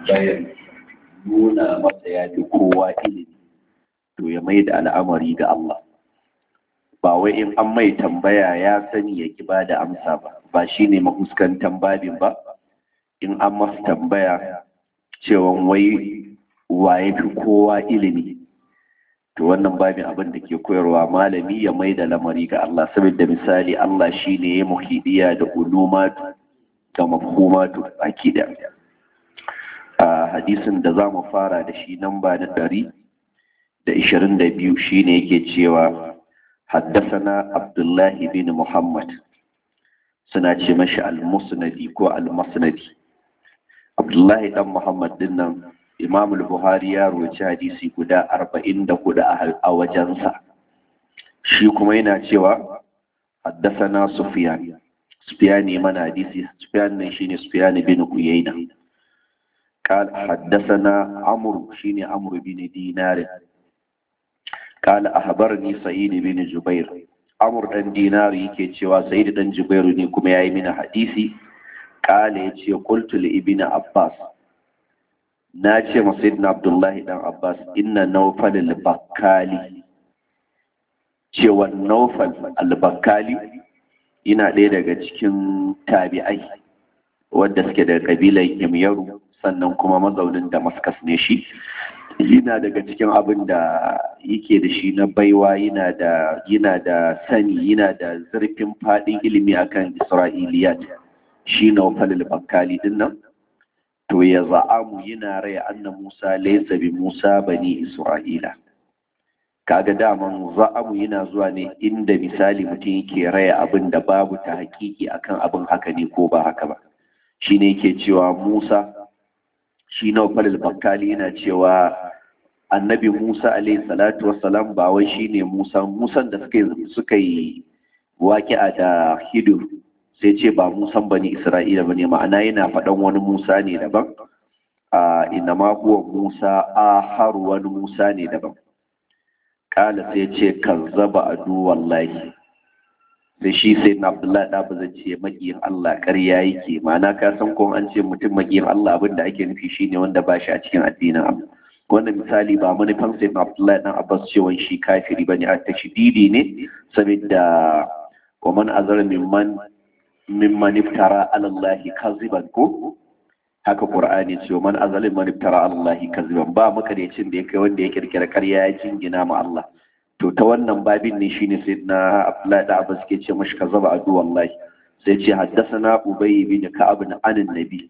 tambayar nuna masa ya fi kowa ilimi to ya mai da al'amari ga Allah ba wai in an mai tambaya ya sani ya ki ba da amsa ba ba shi ne mahuskantan babin ba in an masa tambaya cewa wai wa ya fi kowa ilimi to wannan babin abin da ke koyarwa malami ya mai da lamari ga Allah saboda misali Allah shi ne ya muhidiya da ulumatu da mafhumatu baki da a hadisin da za mu fara da shi nan ba da ɗari da ishirin da biyu shi ne yake cewa haddasana abdullahi bin muhammad suna ce mashi al-musnadi ko al-masnadi abdullahi dan muhammad din nan imam buhari ya roci hadisi guda arba'in da hudu a wajensa shi kuma yana cewa haddasana sufyan sufyan ne mana hadisi sufyan ne shine sufyan bin uyayna قال حدثنا عمرو شيني عمرو بن دينار قال أخبرني سعيد بن جبير عمرو بن دينار yake cewa Sa'id dan Jubairu ne kuma yayi mini hadisi قال yace qultu li ibn Abbas na ce ma Sayyidina Abdullahi dan Abbas inna Nawfal al-Bakkali cewa Nawfal al-Bakkali yana ɗaya daga cikin tabi'ai wadda suke da kabilar Himyaru sannan kuma mazaunin damascus ne shi yana daga cikin abin da yake da shi na baiwa yana da yana da sani yana da zurfin fadin ilimi akan isra'iliyat shi na falil bakkali din nan to ya za'amu yana raya anna musa laysa bi musa bani isra'ila kaga daman za'amu yana zuwa ne inda misali mutum yake raya abin da babu ta hakiki akan abin haka ne ko ba haka ba shine yake cewa musa shi na falil bakkali yana cewa annabi musa alaihi salatu wassalam ba wai shi ne musa musan da suka yi waƙi'a da hidur sai ce ba musan bani isra'ila ba ne ma'ana yana faɗan wani musa ne daban a ina ma huwa musa a har wani musa ne daban ƙala sai ce kazzaba adu wallahi da shi sai na abdullahi da ba zan ce makiyin Allah ƙarya yake ma'ana ka san ko an ce mutum makiyin Allah abin da ake nufi shine wanda ba shi a cikin addinin Allah wannan misali ba manufan sai na abdullahi dan abbas cewa shi kafiri bane a tashdidi ne saboda wa man azara mimman mimman iftara ala Allah kaziban ko haka qur'ani ce man azara mimman iftara ala Allah kaziban ba makarecin da ya kai wanda ya kirkira ƙarya ya jingina ma Allah to ta wannan babin ne shine sai na Abdullahi da Abbas ke ce mashi kazaba adu wallahi sai ce haddathana Ubay bin Ka'ab bin anin Nabi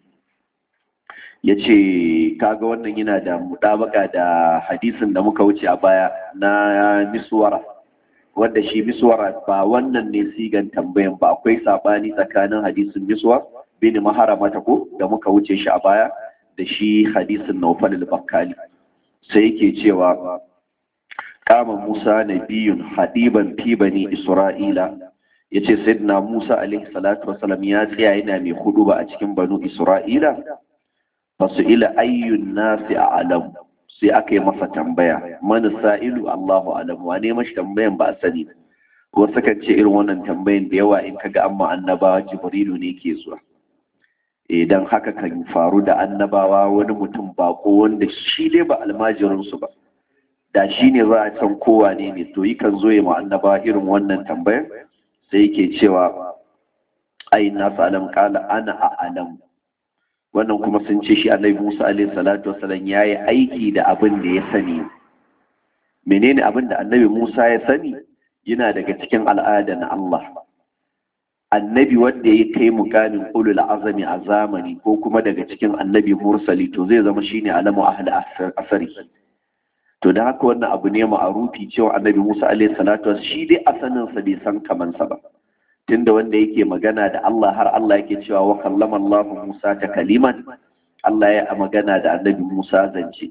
yace kaga wannan yana da mudabaka da hadisin da muka wuce a baya na miswara wanda shi miswara ba wannan ne sigan tambayan ba akwai sabani tsakanin hadisin miswar bin maharamata ko da muka wuce shi a baya da shi hadisin Nawfal al-Bakkali sai yake cewa kama Musa nabiyun hadiban fi bani Isra'ila yace sayyidina Musa alaihi salatu wasalam ya tsaya yana mai huduba a cikin banu Isra'ila fasu ila ayyun nasi a'lam sai aka yi masa tambaya man sa'ilu Allahu alam wane mashi tambayan ba a sani wasu kan ce irin wannan tambayan da yawa in kaga amma annabawa Jibrilu ne ke zuwa idan haka kan faru da annabawa wani mutum bako wanda shi dai ba almajirinsu ba da shi ne za a can kowa ne ne to yi kan zo ya annaba irin wannan tambayar sai yake cewa ai na alam kala ana a alam wannan kuma sun ce shi annabi musa alaihi salatu wasalam ya yi aiki da abin da ya sani menene abin da annabi musa ya sani yana daga cikin al'ada na allah annabi wanda ya kai mukamin ulul azami a zamani ko kuma daga cikin annabi mursali to zai zama shine alamu ahli asari to da haka wannan abu ne ma'arufi cewa annabi Musa alaihi salatu shi dai asanin sa bai san kaman sa ba tunda wanda yake magana da Allah har Allah yake cewa wa kallama Allah Musa ta kaliman Allah ya magana da annabi Musa zance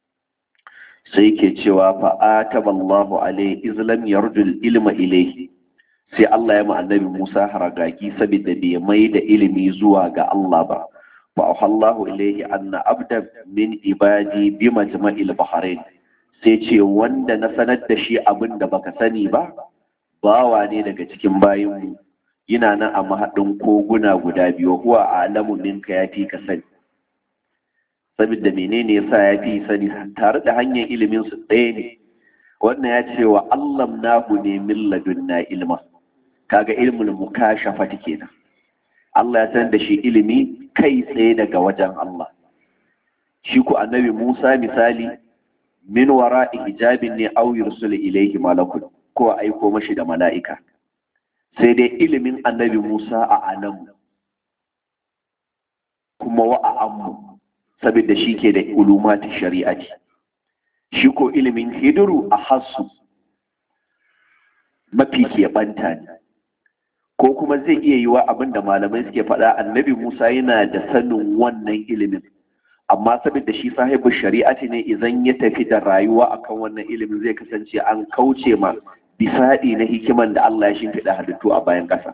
sai yake cewa fa ataba Allah alaihi izlam yarjul ilma ilayhi sai Allah ya ma annabi Musa haragaki saboda bai mai da ilimi zuwa ga Allah ba fa auhallahu ilayhi anna abda min ibadi bi majma'il bahrain sai ce wanda na sanar da shi abin da baka sani ba bawa ne daga cikin bayinmu yana nan a mahaɗin koguna guda biyu huwa a alamu minka ya fi ka sani saboda menene yasa ya fi sani tare da hanyar ilimin su ɗaya ne wannan ya ce wa allam nahu ne min ladunna ilma kaga ilmul mukashafati kenan Allah ya san da shi ilimi kai tsaye daga wajen Allah shi ku annabi Musa misali min wara hijabin ne aw yursul ilayhi malakun ko aiko mashi da mala'ika sai dai ilimin annabi Musa a alam kuma wa a ammu saboda shi ke da ulumati shari'ati shi ko ilimin hidiru a hassu mafi keɓanta ne ko kuma zai iya yi wa abin da malamai suke faɗa annabi Musa yana da sanin wannan ilimin amma saboda shi sahibu shari'ati ne idan ya tafi da rayuwa akan wannan ilimin zai kasance an kauce ma bisaɗi na hikiman da Allah ya shimfiɗa halittu a bayan ƙasa.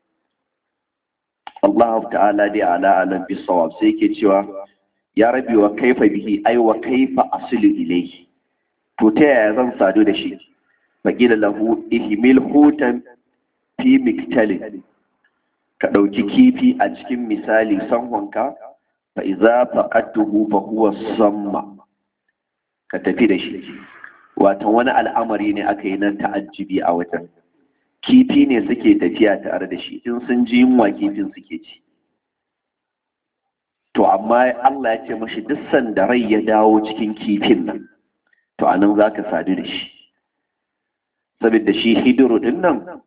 Allah ta'ala dai ala alam bisawab sai yake cewa ya rabi wa kaifa bihi ai wa kaifa asilu ilayhi to ta yaya zan sadu da shi faqila lahu ihmil hutan fi miktalin ka ɗauki kifi a cikin misali sanhonka fa iza faqadtuhu fa huwa samma ka tafi da shi watan wani al'amari ne aka yi nan ta'ajjibi a wajen kifi ne suke tafiya tare da shi in sun ji yunwa kifin suke ci to amma Allah ya ce mashi duk sanda rai ya dawo cikin kifin nan to anan za ka sadu da shi saboda shi hidiru din nan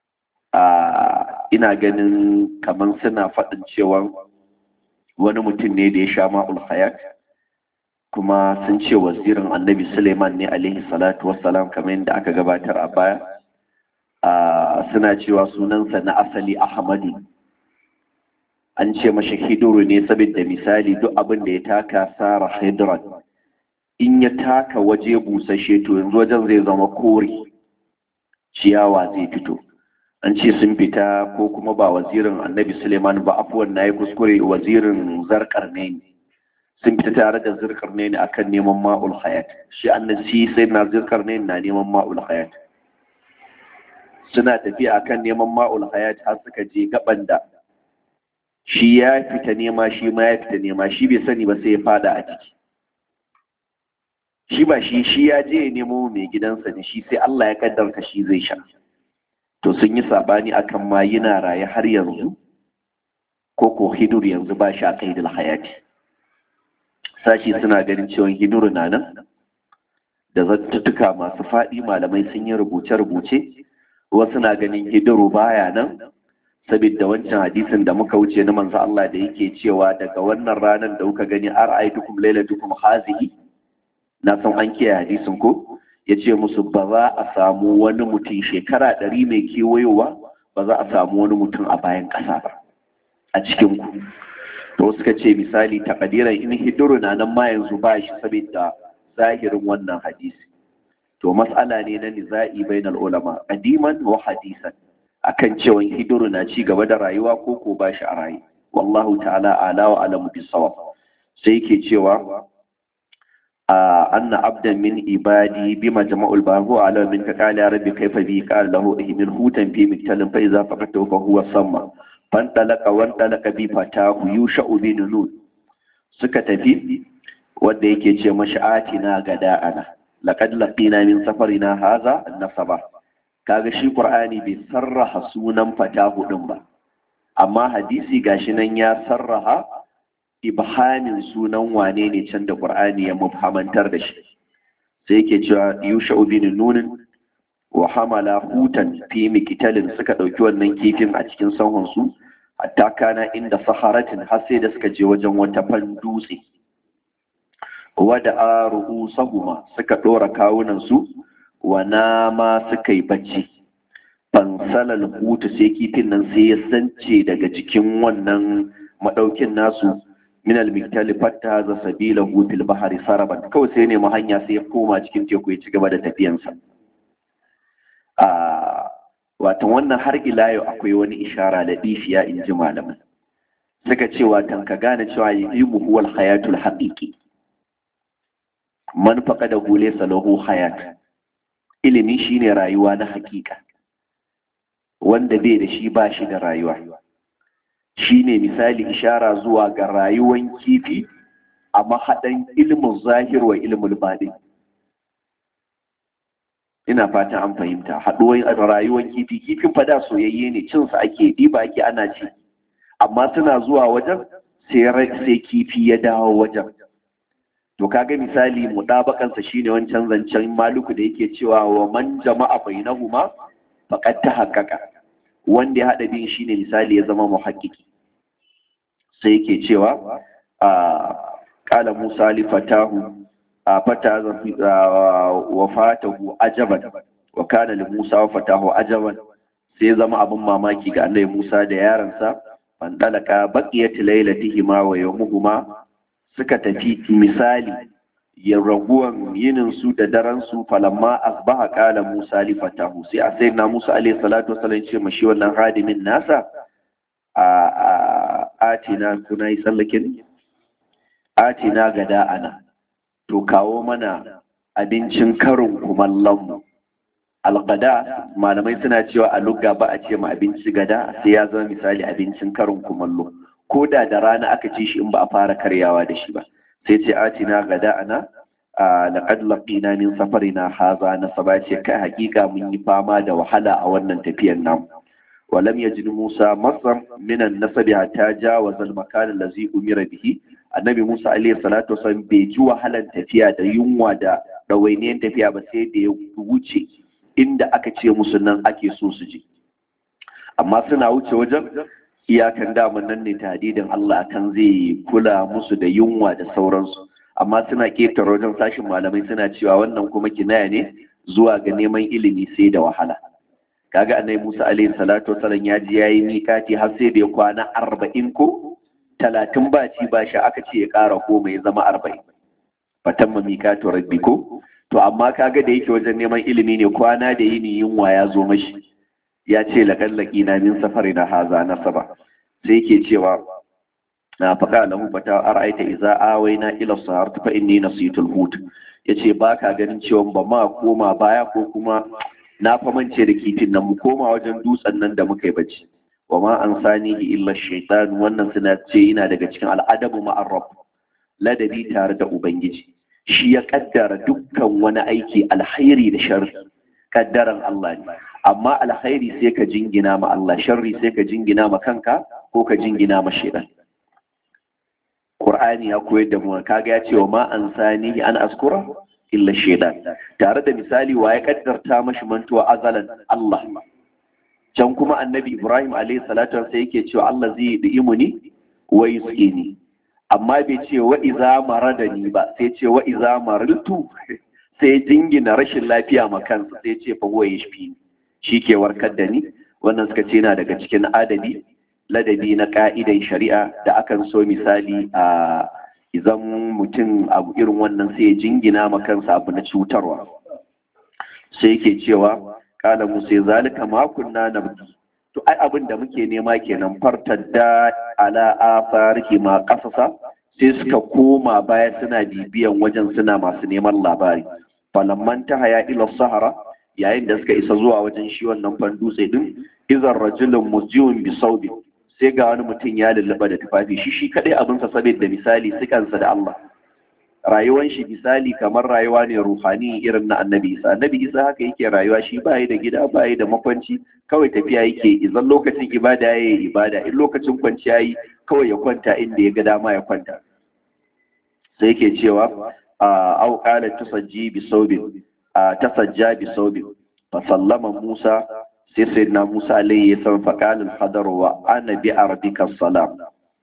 ina ganin kamar suna faɗin cewa wani mutum ne da ya sha ma'ul hayat kuma sun ce wazirin annabi suleiman ne alaihi salatu wassalam kamar yadda aka gabatar a baya suna cewa sunansa na asali ahmadu an ce mashi hiduru ne saboda misali duk abin da ya taka sara hidran in ya taka waje busashe to yanzu wajen zai zama kore ciyawa zai fito an ce sun fita ko kuma ba wazirin annabi suleiman ba afuwan na yi kuskure wazirin zarkar ne sun fita tare da zirkar ne akan neman ma'ul hayat shi annabi sai na zirkar ne na neman ma'ul hayat suna tafiya akan neman ma'ul hayat har suka je gaban da shi ya fita nema shi ma ya fita nema shi bai sani ba sai ya fada a ciki shi ba shi shi ya je ya nemo mai gidansa ne shi sai Allah ya kaddarta shi zai sha to sun yi sabani akan ma yana raye har yanzu ko ko hidur yanzu ba shi a kaidul hayati sashi suna ganin cewa hidur na nan da zattutuka masu faɗi malamai sun yi rubuce-rubuce wasu na ganin hidiru baya nan saboda wancan hadisin da muka wuce na manzo Allah da yake cewa daga wannan ranar da kuka gani ara'aytukum lailatukum hazihi na san an kiyaye hadisin ko ya ce musu ba za a samu wani mutum shekara ɗari mai kewayowa ba za a samu wani mutum a bayan ƙasa ba a cikin ku to suka ce misali takadiran in hidiru na nan ma yanzu ba shi saboda zahirin wannan hadisi to mas'ala ne na niza'i bainal ulama qadiman wa hadisan akan cewa hidiru na ci gaba da rayuwa ko ko ba shi a rayu wallahu ta'ala ala wa alamu bisawab sai yake cewa أن عبدا من عبادي بما جمع الباب على من قال يا ربي كيف بي قال له من هوتا في مكتل فإذا فقدته فهو صمى فانطلق وانطلق بي فتاه يوشع بن نون سكت في wanda yake ce mashi atina gada'ana laqad laqina min safarina hadha nasaba kaga shi qur'ani bai sarraha sunan fatahu din ba amma hadisi gashi nan ya sarraha ibhamin sunan wane ne can da Qur'ani ya mubhamantar da shi sai yake cewa Yusha bin Nun wa hamala hutan fi mikitalin suka dauki wannan kifin a cikin sahun su hatta kana inda saharatin har sai da suka je wajen wata fan dutse wada aruhu sahuma suka dora kawunan su wa nama suka yi bacci fansalal hutu sai kifin nan sai ya sance daga jikin wannan madaukin nasu min al-miktali fatta za sabila fil bahari saraban kawai sai ne hanya sai ya koma cikin teku ya ci gaba da tafiyansa a watan wannan har ila yau akwai wani ishara da difiya in ji malaman suka ce watan ka gane cewa ilmu huwal hayatul haqiqi man faqada hu laysa lahu hayat ilimi shine rayuwa na hakika wanda bai da shi ba shi da rayuwa shi ne misali ishara zuwa ga rayuwan kifi a mahaɗan ilimin zahir wa ilimin baɗin ina fatan an fahimta haɗuwar rayuwar kifi kifin fada soyayye ne cinsa ake ɗiba ake ana ci amma suna zuwa wajen sai kifi ya dawo wajen to kaga misali mudabakansa shine wancan zancen maluku da yake cewa wa man jama'a bainahuma faqad tahaqqaqa wanda ya hada bin shine misali ya zama muhaqqiqi sai yake cewa a qala musa li fatahu fata wa fatahu ajaban wa kana li musa wa fatahu ajaban sai zama abin mamaki ga annabi musa da yaransa fandalaka baqiyat lailatihima wa yawmuhuma suka tafi misali ya raguwan yinin su da daren su falamma asbaha qala musa li fatahu sai a sai na musa alayhi salatu wasallam ce mashi wannan hadimin nasa a atina kuna yi tsallakin atina gada ana to kawo mana abincin karin kumallon mu algada malamai suna cewa a lugga ba a ce ma abinci gada sai ya zama misali abincin karin kumallo ko da da rana aka ci shi in ba a fara karyawa da shi ba sai ce atina gada ana a laqad laqina min safarina haza na saba ce kai hakika mun yi fama da wahala a wannan tafiyar namu ولم يجد موسى مصرا من النسب حتى جاوز المكان الذي أمر به annabi Musa alaihi salatu wasallam bai ji wahalan tafiya da yunwa da ɗawainiyar tafiya ba sai da ya wuce inda aka ce musu nan ake so su je amma suna wuce wajen iyakan daman nan ne tadidin Allah kan zai kula musu da yunwa da sauransu amma suna ketare wajen sashin malamai suna cewa wannan kuma kinaya ne zuwa ga neman ilimi sai da wahala kaga annabi Musa alaihi salatu wasallam ya ji yayi mikati har sai da ya kwana arba'in ko talatin ba ci ba shi aka ce ya ƙara goma ya zama arba'in fatan ma mikatu rabbi ko to amma kaga da yake wajen neman ilimi ne kwana da yini yunwa ya zo mashi ya ce laƙallaki na min safari na haza na saba sai yake cewa na faɗa lahu fata ara'aita idza awaina ila sahar fa inni nasitul hut yace ba ka ganin cewa ba ma koma baya ko kuma na famance da kifin nan mu koma wajen dutsen nan da muka yi bacci wa ma an sanihi illa shaitan wannan suna ce yana daga cikin al'adabu ma'ar rabb ladabi tare da ubangiji shi ya kaddara dukkan wani aiki alkhairi da sharri kaddaran Allah ne amma alkhairi sai ka jingina ma Allah sharri sai ka jingina ma kanka ko ka jingina ma shaitan Qur'ani ya koyar da mu kaga ya ce wa ma an sanihi an askura illa shaitan tare da misali wa ya kaddarta mashi mantuwa azalan Allah can kuma annabi Ibrahim alayhi salatu sai yake cewa Allah zai yi imuni wa yusqini amma bai ce wa iza maradani ba sai ce wa iza mariltu sai jingina rashin lafiya ma kansa sai ce fa huwa yashfi shi ke warkar da ni wannan suka ce yana daga cikin adabi ladabi na ka'idan shari'a da akan so misali a idan mutum abu irin wannan sai jingina ma kansa abu na cutarwa sai yake cewa kala musa zalika ma kunna nabdi to ai abin da muke nema kenan fartadda ala afarihi ma qasasa sai suka koma baya suna bibiyan wajen suna masu neman labari falamman ta haya ila sahara yayin da suka isa zuwa wajen shi wannan fan dutse din izar rajulun musjiun bi saudi sai ga wani mutum ya lullaba da tufafi shi shi kadai abinsa saboda misali sikansa da Allah rayuwan shi misali kamar rayuwa ne ruhani irin na annabi isa annabi isa haka yake rayuwa shi bayi da gida bayi da makwanci kawai tafiya yake idan lokacin ibada ya yi ibada in lokacin kwanciya yi kawai ya kwanta inda ya ga dama ya kwanta sai yake cewa a au qala tusajji bi saubin tasajja bi saubin fa sallama musa sai sayyidina musa alayhi salam fa qala al wa ana bi arbika salam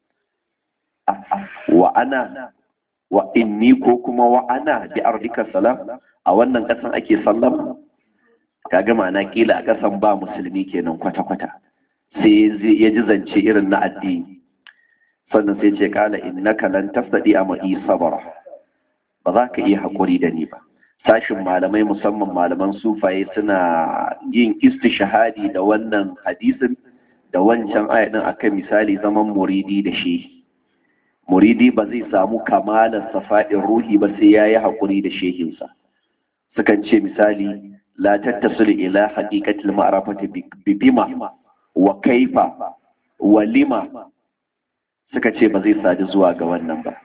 wa ana wa inni ko kuma wa ana bi ardika salam a wannan kasan ake sallama kaga ma'ana kila a kasan ba musulmi kenan kwata-kwata sai ya ji zance irin na addini sannan sai ce kala innaka lan tasdi a ma'i sabara ba za ka iya haƙuri da ni ba sashin malamai musamman malaman sufaye suna yin istishahadi da wannan hadisin da wancan ayatin akan misali zaman muridi da shehi muridi ba zai samu kamalar safa'in ruhi ba sai ya yi haƙuri da shehinsa sukan ce misali la tattasul ila haqiqatil ma'rifati bi bima wa kaifa wa lima suka ce ba zai sadu zuwa ga wannan ba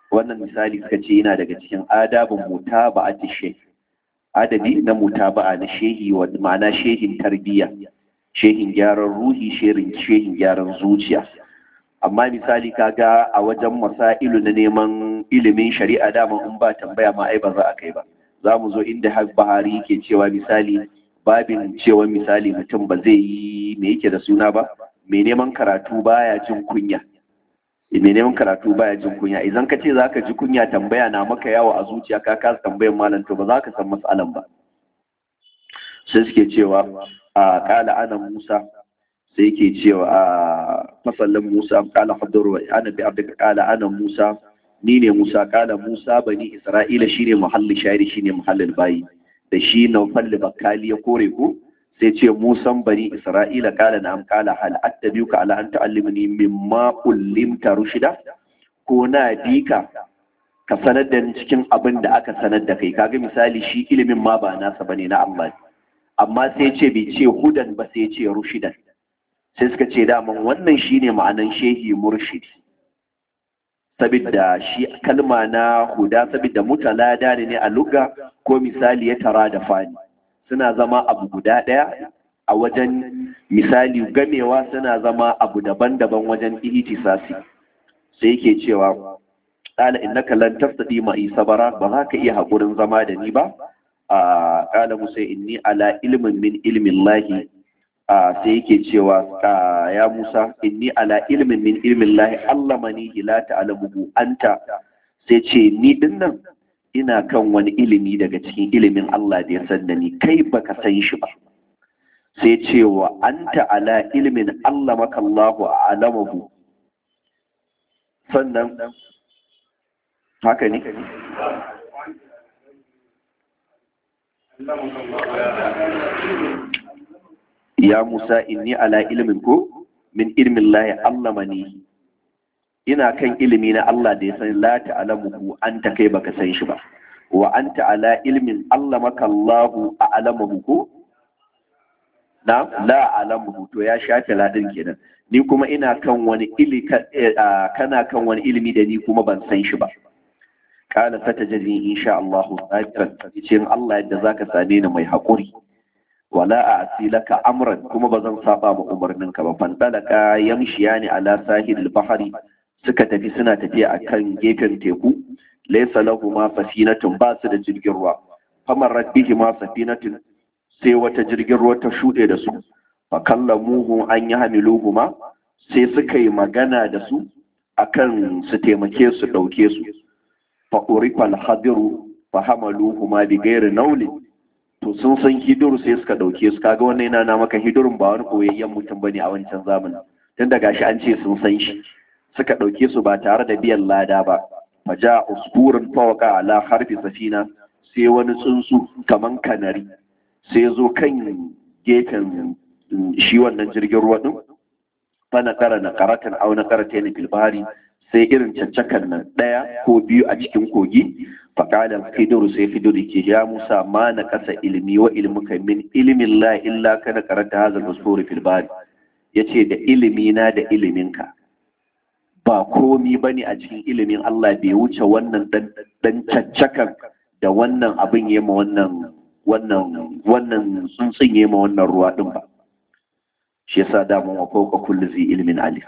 wannan misali suka ce yana daga cikin adabin mutaba'ati shehi adabi na mutaba'a na shehi wa ma'ana shehin tarbiyya shehin gyaran ruhi shehin shehin gyaran zuciya amma misali kaga a wajen masailu na neman ilimin shari'a dama in ba tambaya ma ai ba za a kai ba za mu zo inda har bahari ke cewa misali babin cewa misali mutum ba zai yi me yake da suna ba mai neman karatu baya jin kunya mai neman karatu baya jin kunya idan ka ce zaka ji kunya tambaya na maka yawo a zuciya ka kasa tambayan malam to ba za ka san matsalan ba sai suke cewa a kala ana musa sai yake cewa a masallin musa kala hadaru ana bi abdika kala ana musa ni ne musa kala musa bani isra'ila shine muhalli shahidi shine muhallin bayi da shi na falli bakali ya kore ku sai ce musan bani isra'ila kala na kala hal attabiuka ala an ta'allimni mimma ullimta rushida ko na dika ka sanar da ni cikin abin da aka sanar da kai kaga misali shi ilimin ma ba nasa bane na Allah amma sai ce bai ce hudan ba sai ce rushidan sai suka ce daman wannan shine ma'anan shehi murshidi sabidda shi kalma na huda sabidda mutalada ne a lugha ko misali ya tara da fani suna zama abu guda ɗaya a wajen misali gamewa suna zama abu daban-daban wajen ihtisasi sai yake cewa qala innaka lan tastati ma sabara ba za ka iya hakurin zama da ni ba a qala musa inni ala ilmin min ilmin lahi sai yake cewa ya musa inni ala ilmin min ilmin lahi allamani la ta'lamuhu anta sai ce ni dinnan ina kan wani ilimi daga cikin ilimin Allah da ya san da ni kai baka san shi ba sai ce wa anta ala ilmin Allah maka Allahu a'lamahu sannan haka ne ya Musa inni ala ilmin ko min ilmin Allah allamani ina kan ilimi na Allah da ya san la ta'lamuhu anta kai baka san shi ba wa anta ala ilmin allamaka Allahu a'lamuhu ko na la a'lamuhu to ya shafe ladin kenan ni kuma ina kan wani ili kana kan wani ilimi da ni kuma ban san shi ba kana satajini insha Allah sabiran cikin Allah yadda zaka same ni mai hakuri wala a'si laka amran kuma bazan saba ma umarninka ba fandalaka yamshiyani ala sahil bahri suka tafi suna tafiya a kan gefen teku laisa lahu ma safinatun ba su da jirgin ruwa famar rabbihi ma safinatun sai wata jirgin ruwa ta shuɗe da su fa kallamuhu an yi hamiluhu ma sai suka yi magana da su akan su taimake su ɗauke su fa urifal hadiru fa hamaluhu ma bi gairi nauli to sun san hidiru sai suka ɗauke su kaga wannan yana na maka hidurun ba wani koyayyen mutum bane a wancan zamanin tun da gashi an ce sun san shi suka ɗauke su ba tare da biyan lada ba faja usburin fawaka ala harfi safina sai wani tsuntsu kaman kanari sai zo kan gefen shi wannan jirgin ruwa din fana kara na karatan au na karata ne filbari sai irin caccakan nan ɗaya ko biyu a cikin kogi faƙalar fidiru sai fidiru ke ya musa ma na kasa ilimi wa ilmuka min ilimin la illa kana karanta hazal usburi filbari ya ce da ilimina da iliminka ba komi ba ne a cikin ilimin Allah bai wuce wannan dan caccakan da wannan abin ya ma wannan wannan wannan tsuntsun ya ma wannan ruwa din ba shi yasa da mun wa fawqa kulli zi ilmin alim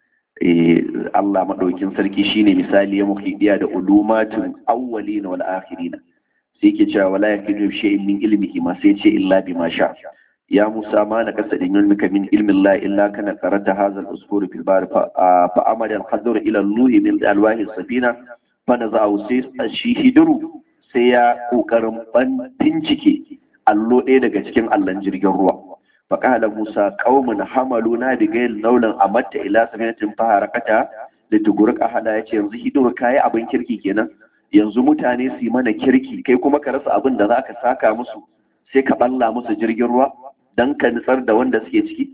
eh Allah madaukin sarki shine misali ya muhidiya da ulumatun awwalin wal akhirin sai yake cewa wala yakidu shay'in min ilmihi ma sai ce illa bima sha ya Musa ma na kasa din ilmika min ilmi Allah illa kana qarata hadha al-usfur fil bar fa amara al-hadur ila al-nuhi min alwahi safina fa naza'u sai shi hiduru sai ya kokarin ban bincike allo ɗaya daga cikin allon jirgin ruwa fa qala Musa qaumun hamaluna bi ghayr naulan amatta ila safinatin fa harakata litugurq ahada yace yanzu hiduru kai abin kirki kenan yanzu mutane su yi mana kirki kai kuma ka rasa abin da zaka saka musu sai ka balla musu jirgin ruwa dan ka nitsar da wanda suke ciki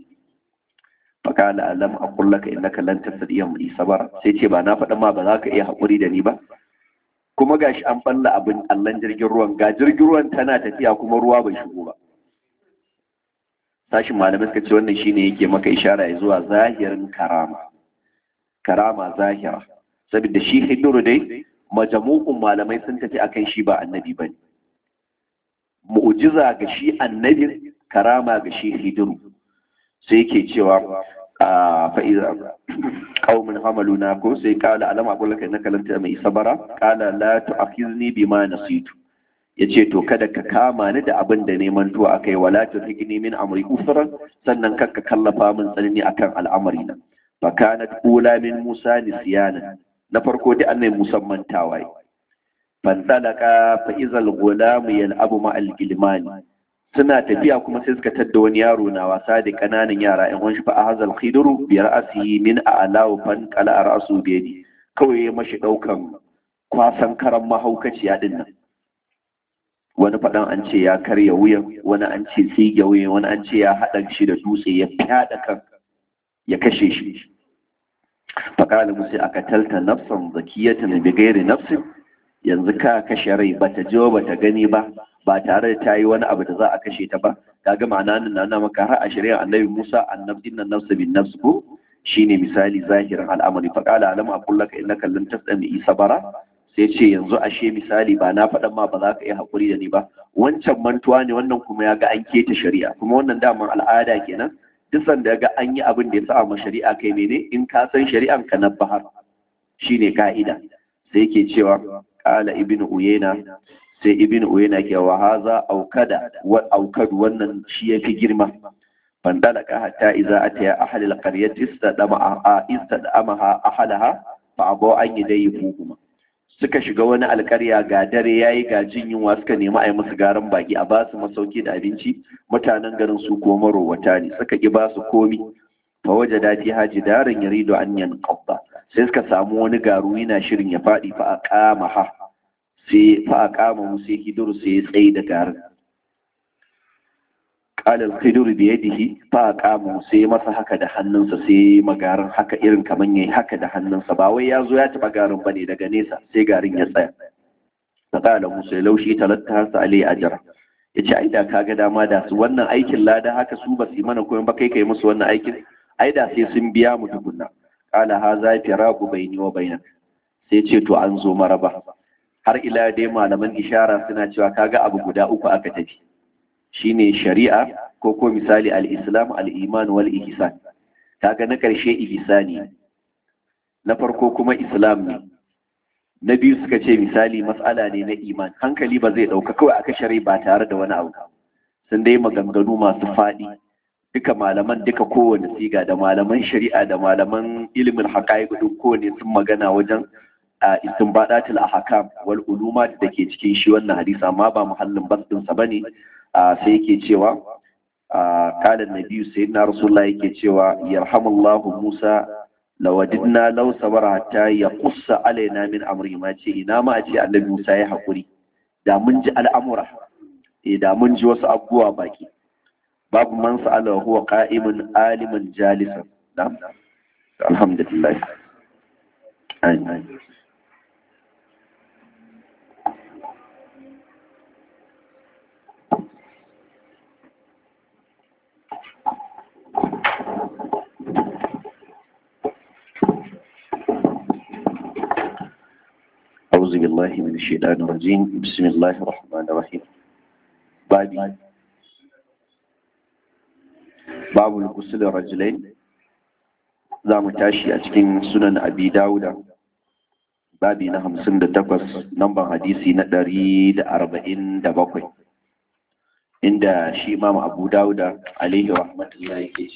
fakala alam aqul laka innaka lan tastati'a mai sabara sai ce ba na faɗa ma ba za ka iya haƙuri da ni ba kuma gashi an balla abin allan jirgin ruwan ga jirgin ruwan tana tafiya kuma ruwa bai shigo ba sashin malamai suka ce wannan shine yake maka ishara zuwa zahirin karama karama zahira saboda shi hiduru dai majamu'un malamai sun tafi akan shi ba annabi bane mu'jiza ga shi annabin karama ga shi hidiru sai yake cewa fa'iza qaumin hamaluna ko sai kala alama aqul laka innaka lan mai sabara kala la tu'akhizni bima nasitu yace to kada ka kama ni da abin da neman tuwa akai wala tuhigni min amri usran sannan kakka kallafa min tsanani akan al'amari na fa kanat ula min musa nisyana na farko dai annai musamman tawaye fantalaka fa izal gulamu yal'abu ma al-gilmani suna tafiya kuma sai suka tadda wani yaro na wasa da kananan yara yan wani fa ahazal khidru bi ra'sihi min a'law fan qala ra'su bi yadi kawai ya mashi daukan kwasan karan mahaukaciya din nan wani faɗan an ce ya karya wuyan wani an ce tsige wuyan wani an ce ya haɗa shi da dutse ya fyaɗa kan ya kashe shi faƙala musu aka talta nafsan zakiyatan bi gairi nafsin yanzu ka kashe rai bata ji ba ta gani ba ba tare da ta yi wani abu da za a kashe ta ba kaga ma'ana nan na maka har a shari'a annabi Musa annabin nan nafsu bin nafs ko shine misali zahirin al'amari fa qala alam aqul laka innaka lan tasami sabara sai ce yanzu ashe misali ba na faɗan ma ba za ka yi hakuri da ni ba wancan mantuwa ne wannan kuma ya ga an keta shari'a kuma wannan daman al'ada kenan duk sanda ya ga an yi abin da ya sa ma shari'a kai mene in ka san shari'an ka na bahar shine ka'ida sai yake cewa qala ibnu uyayna sai ibn uyayna ke wa haza aukada wa aukad wannan shi yafi girma fandalaka hatta idza ataya ahli alqaryati istadama istadamaha ahlaha fa abu an yadayfuhuma suka shiga wani alƙarya ga dare yayi ga jin yunwa suka nemi a yi musu garan baki a ba su masauki da abinci mutanen garin su ko marowata ne suka ki ba su komi fa wajada fi haji darin yaridu an yanqadda sai suka samu wani garu yana shirin ya faɗi fa aqama ha sai fa a kama mu sai hidur sai ya tsaye da garin qalal hidur bi yadihi fa a kama mu sai masa haka da hannunsa sai magarin haka irin kaman yayi haka da hannunsa ba wai ya zo ya taba garin bane daga nesa sai garin ya tsaya fa qala musa laushi talatta sa alai ajra yace ai da kaga dama da su wannan aikin lada haka su ba su yi mana koyon ba kai kai musu wannan aikin ai da sai sun biya mu tukunna qala haza firaqu baini wa bainak sai ce to an zo maraba har ila dai malaman ishara suna cewa kaga abu guda uku aka tafi shine shari'a ko ko misali al-islam al-iman wal ihsan kaga na karshe ihsani na farko kuma islam ne na biyu suka ce misali mas'ala ne na iman hankali ba zai dauka kawai aka shari ba tare da wani abu sun dai maganganu masu faɗi duka malaman duka kowane siga da malaman shari'a da malaman ilimin haƙa'iq duk kowane sun magana wajen a istinbadatul ahkam wal ulumat da ke cikin shi wannan hadisi amma ba muhallin basdin sa bane sai yake cewa qala an-nabi sayyidina rasulullah yake cewa yarhamullahu musa lawadidna law sabara hatta yaqussa alaina min amri ma ce ina ma a ce annabi musa ya hakuri da mun ji al'amura eh da mun ji wasu abubuwa baki babu man sa'ala huwa qa'imun aliman jalisan alhamdulillah amin أعوذ بالله من الشيطان الرجيم بسم الله الرحمن الرحيم بابي باب الغسل الرجلين za mu tashi a cikin sunan abi dawuda babi na hamsin da takwas namban hadisi na ɗari da arba'in da bakwai inda shi imam abu dawuda alaihi rahmatullahi ke